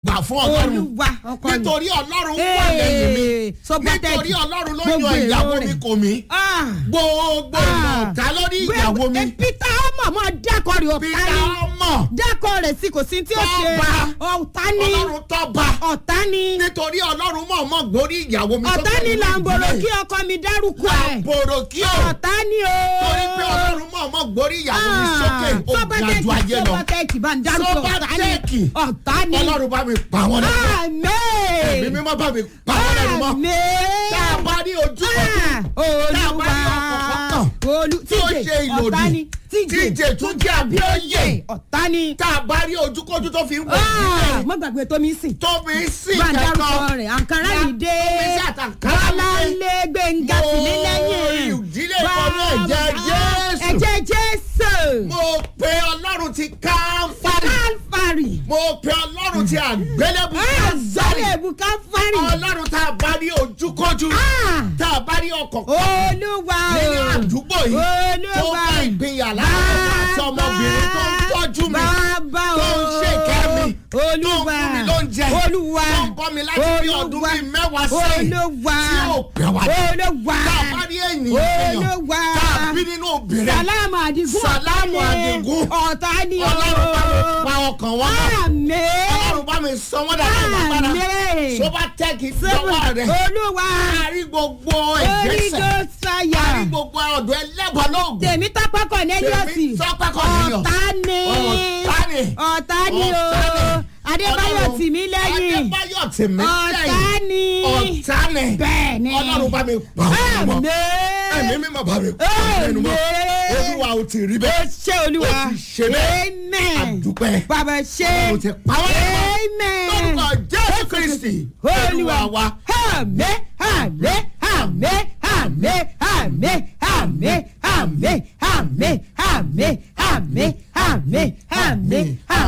gbà fún ọlọ́run olúwa ọkọ mi. nítorí ọlọ́run wà lẹ́yìn mi Ee, Sọgbọ́tẹ́ẹ̀kì. nítorí ọlọ́run ló Gbogbo yan èrò ìyàwó rẹ̀. mi kò mí Ah. gbogbo Ah. ọ̀tá lórí ìyàwó mi Bẹ́ẹ̀- Peter ọmọ ọmọ dákọ rẹ̀ ọ̀tá peter ni ọmọ dákọ rẹ̀ sí kò sí tí ó ṣe Tọ́ba. ọ̀tá ni ọlọ́run tọ́ba ọ̀tá ni nítorí ọlọ́run mọ̀ọ́mọ́ gbórí ìyàwó mi ọ̀tá ni làǹbòrò kí ọkọ mi dárúkọ ẹ̀ làǹbòrò kí o ọ̀tá ni o. torí pé ọlọ́run mọ̀ọ́mọ́ gbórí ìyàwó mi sókè ó ga ju ayé lọ sọ́bàtẹ́ẹ̀kì bá ń dárúkọ ọ̀tá Sọ́bàtẹ́ẹ̀kì. ni ọ̀tá ni ọlọ́run bá mi pa wọn lẹ́nu ẹ̀mí àmín mímọ́ bá mi pa wọn lẹ́nu mọ́ tá a àmín bá ní ojú kan olúwa olú tí ó ṣe ọ̀tá ni ìlòdì tíje tún jẹ́ àbíọ́yè ọ̀tá ni tá a bá rí ojúkójú tó fi ń wọ̀ Ah, mọ́ gbàgbé tómi sìn tóbi sí bá ń dárúkọ kẹ́kọ̀ọ́ rẹ̀ àǹkárá yìí dé tóbi sí àtàǹkárá mi dé. wálálé gbẹ̀ngà sí ní lẹ́yìn Mo ìdílé kan náà ẹ̀jẹ̀ Jésù. ẹ̀jẹ̀ jésù mo pe ọlọ́run ti káfárì kálfàrì mo pe ọlọ́run ti àgbélébù azọ́lẹ̀ èbú kálfàrì ọlọ́run tá a bá rí ojúkójú Ah! tá a bá rí ọkọ̀ olúwa nínú o àdúgbò yìí tó olúwa bá ìpínyà láàrin àti ọmọbìnrin tó ń tọ́jú mi bàbá o tó ń ṣèkẹ́ mi olúwa tó ń fún mi lóúnjẹ olúwa tó ń bọ́ mi láti bí ọdún bíi mẹ́wàá sẹ́yìn olúwa tí ò pẹ́ wá dé. olúwa tá a bá rí ènìyàn èèyàn olúwa tá a bí nínú obìnrin sàlámù àdìgún Sàlámù Àdìgún. ọ̀tá ni o ọlọ́run bá mi pa ọkàn wọn náà àmín ọlọ́run bá mi sọ wọ́n dáadáa lágbára àmín tó bá tẹ́kì lọ́wọ́ rẹ̀ olúwa àrí gbogbo ìgbésẹ̀ orígo sáyà àrí gbogbo ọ̀dọ́ ẹlẹ́bọ̀ lóògùn tèmi tọ́pẹ́ kọ̀nẹ́líọ̀sì Tèmi Tọ́pẹ́ Cornelius. ọ̀tá ni Ọ̀tá ni. ọ̀tá ni o Ọ̀tá ni. adébáyọ̀ Ọlọ́run- tì mí lẹ́yìn adébáyọ̀ tì mí ọ̀tá lẹ́yìn ni ọ̀tá ni bẹ́ẹ̀ ni ọlọ́run bá mi pa ọkàn wọn ẹ̀mí àmín mímọ́ bá mi pa ọkàn mọ́ Àmín. olúwa ò ti rí ó bẹ́ẹ̀ ṣe olúwa ó ti ṣe bẹ́ẹ̀ amen àdúpẹ́ bàbá ṣe ó ti pa wọ́n lẹ́nu amen lórúkọ jésù kristi olúwa wa àmín àmín àmín àmín àmín àmín àmín àmín àmín àmín àmín àmín